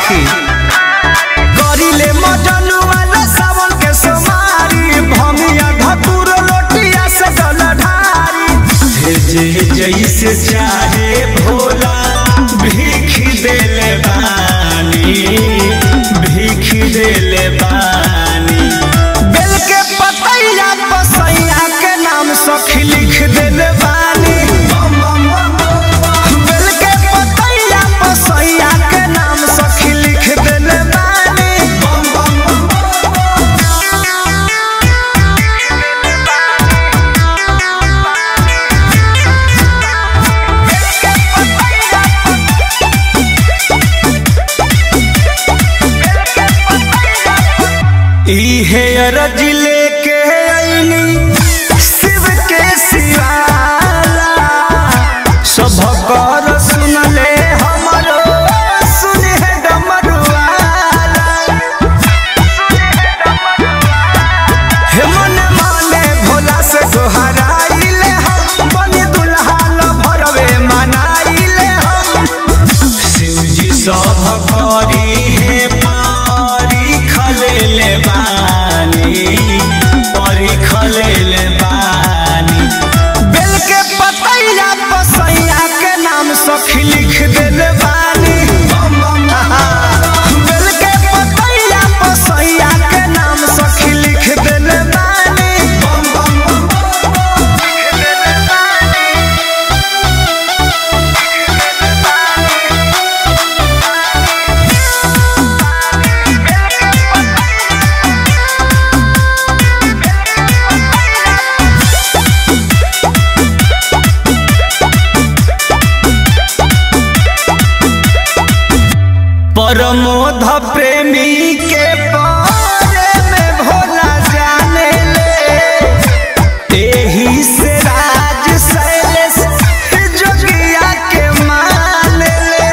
सखी करिले मजन वाला सावन के सोमारी भमिया धतुर लोटिया से जल ढारी जे जैसे चाहे भोला भीख देले बानी भीख देले बानी बेल के पतैया पसैया के नाम सखी लिख देले बानी बेल के पतैया पसैया के नाम सखी लिख देले बानी इहे अरज लेके अइनी शिव के सिवाला सभ कर सुनले हमरो सुने डमरुआला हे मन माने भोला से सोहराइले हम बनी दुल्हा ल भरवे मनाइले हम शिवजी सब करी हे पारी खलेले बानी परी खलेले बानी बेल के पतैया पसैया के नाम सखी लिख देले बानी बेल के पतैया पसैया के नाम सखी लिख देले बानी लिख देले बानी परमोध प्रेमी के बारे में भोला जाने ले एही से राज शैलेश जोगिया के मान ले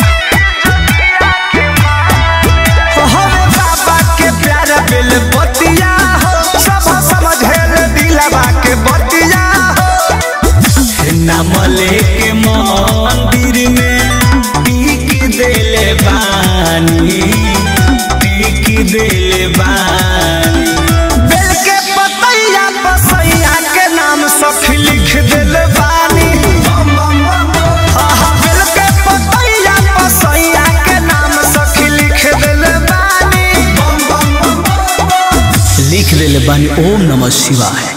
हमें बाबा के प्यारा बिल बतिया हो सब समझेल दिलवा के बतिया हो नाम लेके मंदिर में टीक देले बानी टीक देले बानी बेल के पतैया पसैया के नाम सखी लिख देले बानी आहा, बेल के पतैया पसैया के नाम सखी लिख देले बानी लिख देले बानी ओम नमः शिवाय